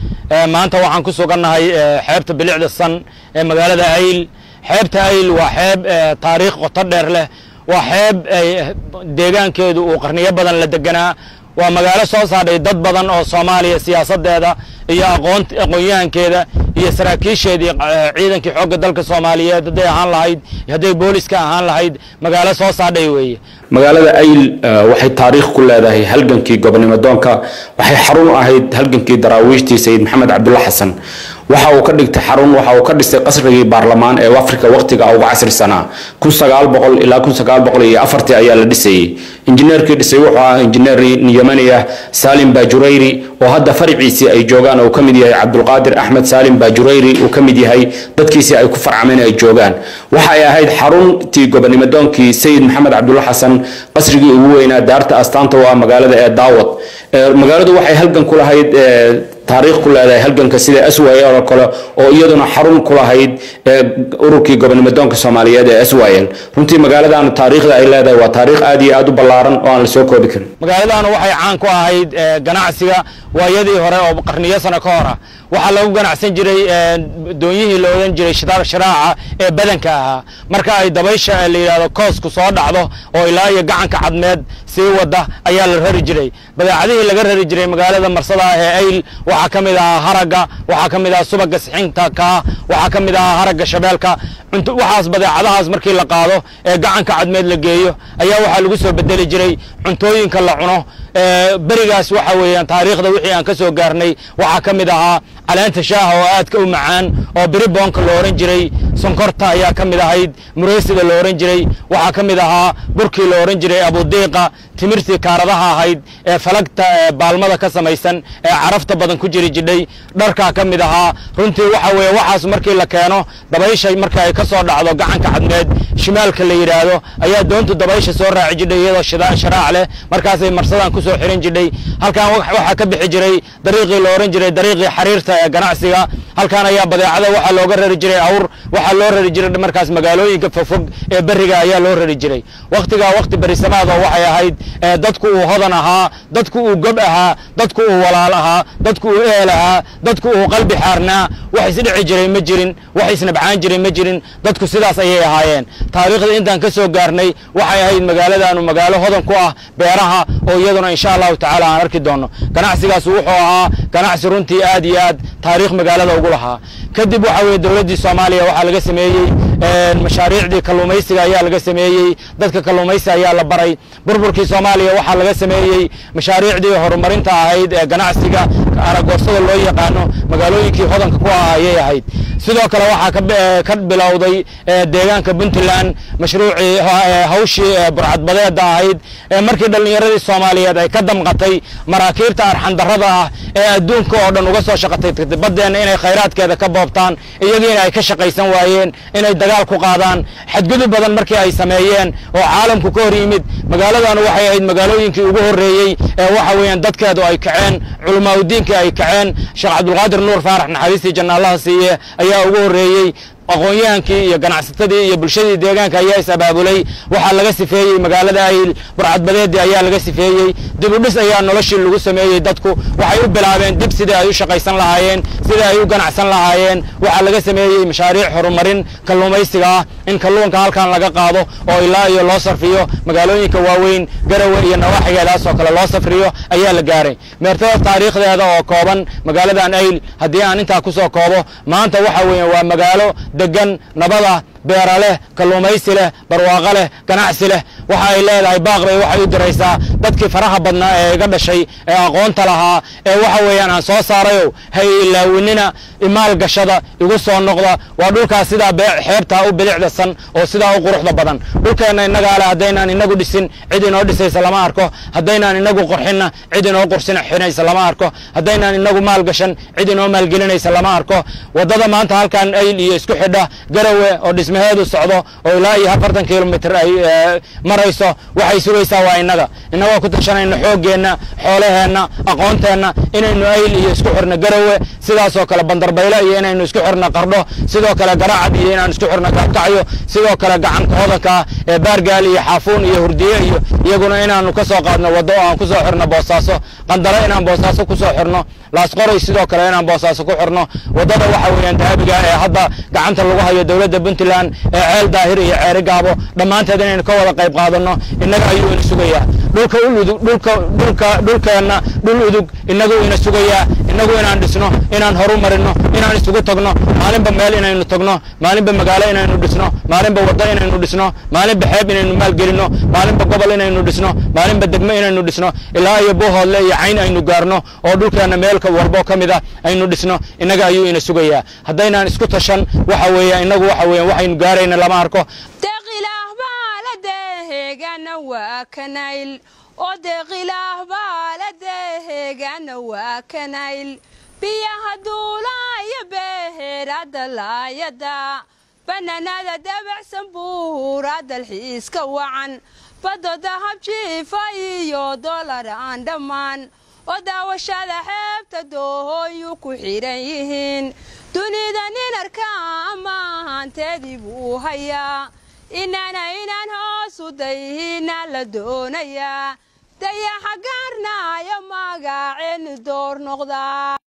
maanta waxaan ku sugannahay xeebta bilicda san ee magaalada ayl xeebta ayl waa xeeb taariikh qoto dheer leh waa xeeb deegaankeedu uu qarniyo badan la deganaa waa magaalo soo saadhay dad badan oo soomaaliya siyaasaddeeda iyo aqoon aqoon-yahankeeda iyo saraakiisheedii ciidankii xoogga dalka soomaaliyeed hadday ahaan lahayd hadday booliska ahaan lahayd magaalo soo saadhay weeye magaalada ayl waxay taariikh ku leedahay halgankii gobonimo doonka waxay xarun u ahayd halgankii daraawiishtii sayid maxamed cabdulla xasan waxa uu ka dhigtay xarun waxa uu ka dhistay qasrigii baarlamaan ee afrika waqtiga ugu casrisanaa kun sagaal boqol ilaa kun sagaal boqol iyo afartii ayaa la dhisayey injineerkii dhisay wuxuu ahaa injineer yemani ah saalim bajurayri oo hadda fariciisii ay joogaan uu ka mid yahay cabdulqaadir axmed saalim bajurayri uu ka mid yahay dadkiisii ay ku farcameen ay joogaan waxa ay ahayd xaruntii gobonimo doonkii sayid maxamed cabdulla xasan qasrigii ugu weynaa daarta astaanta u ah magaalada ee daawad magaaladu waxay halgan ku lahayd taariikh ku leedahay halganka sida aswayl oo kale oo iyaduna xarun ku lahayd ururkii gobonimo doonka soomaaliyeed ee aswayl runtii magaaladan taariikhda ay leedahay waa taariikh aad iyo aad u ballaaran oo aan la soo koobi karin magaaladaanu waxay caan ku ahayd ganacsiga waayadii hore oo qarniyo sano ka hora waxaa lagu ganacsan jiray doonyihii la odhan jiray shiraaca ee badanka ahaa marka ay dabaysha la yidhahdo koosku soo dhacdo oo ilaa iyo gacanka cadmeed sii wada ayaa la rari jiray badeecadihii laga rari jiray magaalada marsada ah ee ayl waxaa ka mid ahaa haragga waxaa ka mid ahaa subaga sixinta kaa waxaa ka mid ahaa haragga shabeelka waxaas badeecadahaas markii la qaado ee gacanka cadmeed la geeyo ayaa waxaa lagu soo bedeli jiray cuntooyinka la cuno berigaas waxa weeyaan taariikhda wixii aan ka soo gaarnay waxaa ka mid ahaa caleenta shaaha oo aadka u macaan oo biriboonka la ohan jiray sonkorta ayaa ka mid ahayd mureysida la ohan jiray waxaa ka mid ahaa burkii la ohan jiray abudiiqa timirtii kaaradaha ahayd ee falagta baalmada ka samaysan ee carafta badan ku jiri jidhay dharkaa ka mid ahaa runtii waxa weeye waxaas markii la keeno dabaysha marka ay ka soo dhacdo gacanka cadmeed shimaalka la yidhaahdo ayaa doontu dabaysha soo raaci jidhay iyadoo sharaac leh markaasay marsadan ku soo xiran jidhay halkan waxaa ka bixi jiray dariiqii la ohan jiray dariiqii xariirta ee ganacsiga halkan ayaa badeecada waxaa looga rari jiray awr waxaa loo rari jiray markaas magaalooyinka fogfog ee beriga ayaa loo rari jiray wakhtigaa wakhti berisamaada waxay ahayd dadku uu hodan ahaa dadku uu gob ahaa dadku uu walaal ahaa dadku uu ehel ahaa dadku uu qalbi xaarnaa wax isdhici jiray ma jirin wax isnabcaan jiray ma jirin dadku sidaas ayay ahaayeen taariikhda intaan ka soo gaarnay waxay ahayd magaaladaanu magaalo hodan ku ah beeraha oo iyaduna insha allahu tacaala aan arki doonno ganacsigaas wuxuu ahaa ganacsi runtii aad iyo aad taariikh magaalada ugu lahaa kadib waxa weeye dowladdii soomaaliya waxaa laga sameeyey mashaariicdii kalluumaysiga ayaa laga sameeyey dadka kalluumaysi ayaa la baray burburkii soomaaliya waxaa laga sameeyey mashaariicdii horumarinta ahayd ee ganacsiga aragoorsada loo yaqaano magaalooyinkii hodanka ku ah ayay ahayd sidoo kale waxaa ka bilowday deegaanka puntland mashruucii hawshii burcadbadeeda ahayd markii dhallinyaradii soomaaliyeed ay ka damqatay maraakiibta arxandarrada ah ee adduunka oo dhan uga soo shaqatay baddeena inay khayraadkeeda ka boobtaan iyagiina ay ka shaqaysan waayeen inay dagaal ku qaadaan xadgudub badan markii ay sameeyeen oo caalamku ka hor yimid magaaladanu waxay ahayd magaalooyinkii ugu horreeyey ee waxa weeyaan dadkeedu ay kaceen culamaauddiinkii ay kaceen sheekh cabdulqaadir nuur faarax naxariistii janna allaha siiye ayaa ugu horreeyey aqoon-yahankii iyo ganacsatadii iyo bulshadii deegaanka ayaa is abaabulay waxaa laga sifeeyey magaalada ayl burcadbadeedii ayaa laga sifeeyey dib u dhis ayaa noloshii lagu sameeyey dadku waxay u bilaabeen dib sidai ay u shaqaysan lahaayeen sidai ay u ganacsan lahaayeen waxaa laga sameeyey mashaariic horumarin kalluumaysiga ah in kalluunka halkan laga qaado oo ilaa iyo loo sarfiyo magaalooyinka waaweyn garawe iyo nawaaxigeedaas oo kale loo safriyo ayaa la gaaray meertada taariikhdeeda oo kooban magaaladan ayl haddii aan intaa ku soo koobo maanta waxa weeye waa magaalo degan nabad ah beera leh kalluumaysi leh barwaaqo leh ganacsi leh waxa ay leedahay baaq bay waxay u diraysaa dadkii faraha badnaa ee iga dhashay ee aqoonta lahaa ee waxa weeyaan aan soo saarayow hay ilaawinina imaal gashada igu soo noqda waa dhulkaas sidaa xeebtaa u bilicdasan oo sidaa u quruxda badan dhulkeenna innagaa leh haddaynaan inagu dhisin cid inoo dhisaysa lama arko haddaynaan inagu qurxinna cid inoo qursina xinaysa lama arko haddaynaan inagu maal gashan cid inoo maalgelinaysa lama arko waddada maanta halkan ayl iyo isku xidha garawe oo dhismaheedu socdo oo ilaa iyo afartan kilomitr ay marayso waxay sugaysaa waa innaga innagoo ku tashanayno xooggeenna xoolaheenna aqoonteenna inaynu ayl iyo isku xirno garawe sidaasoo kale bandarbaylo iyo inaynu isku xirno qardho sidoo kale garacad iyo inaan isku xirno gaabkacyo sidoo kale gacanka hodanka ee baargaal iyo xaafuun iyo hurdiye iyo iyaguna inaanu ka soo qaadno waddo oo aan ku soo xirno boosaaso qandalo inaan boosaaso ku soo xirno laasqoray sidoo kale inaan boosaaso ku xirno waddada waxa weeyaan dahabiga ee hadda gacanta lagu hayo dowladda puntland ee ceel daahir iyo ceeri gaabo dhammaanteed inaynu ka wada qayb qaadanno innaga ayuu ina sugayaa dhulka uludug dhulka dhulka dhulkeenna dhul udug innagu ina sugayaa innagu inaan dhisno inaan horu marino inaan isugu tagno maalinba meel inaynu tagno maalinba magaalo inaynu dhisno maalinba waddo inaynu dhisno maalinba xeeb inaynu maalgelino maalinba gobol inaynu dhisno maalinba degmo inaynu dhisno ilaa iyo buuhoodle iyo cayn aynu gaarno oo dhulkeenna meelka walbo ka mid ah aynu dhisno innaga ayuu ina sugayaa haddaynaan isku tashan waxa weeya innagu waxa weeyaan waxaynu gaarayna lama arko deeqilaahbaaladeehegana waa kanayl oo deeqilaahbaaladeehegana waa kanayl biyaha duulaaya beeheerada laayada bannaanada dabacsan buura dalxiiska wacan baddo dahab jiifa iyo dolar aan dhammaan oo daawashada xeebta doohooyu ku xidhan yihiin dunida nin arkaa maahanteedii buu hayaa inana inaan hoosu dayhina la doonayaa dayaxa gaarnaayo magaceenni door noqdaa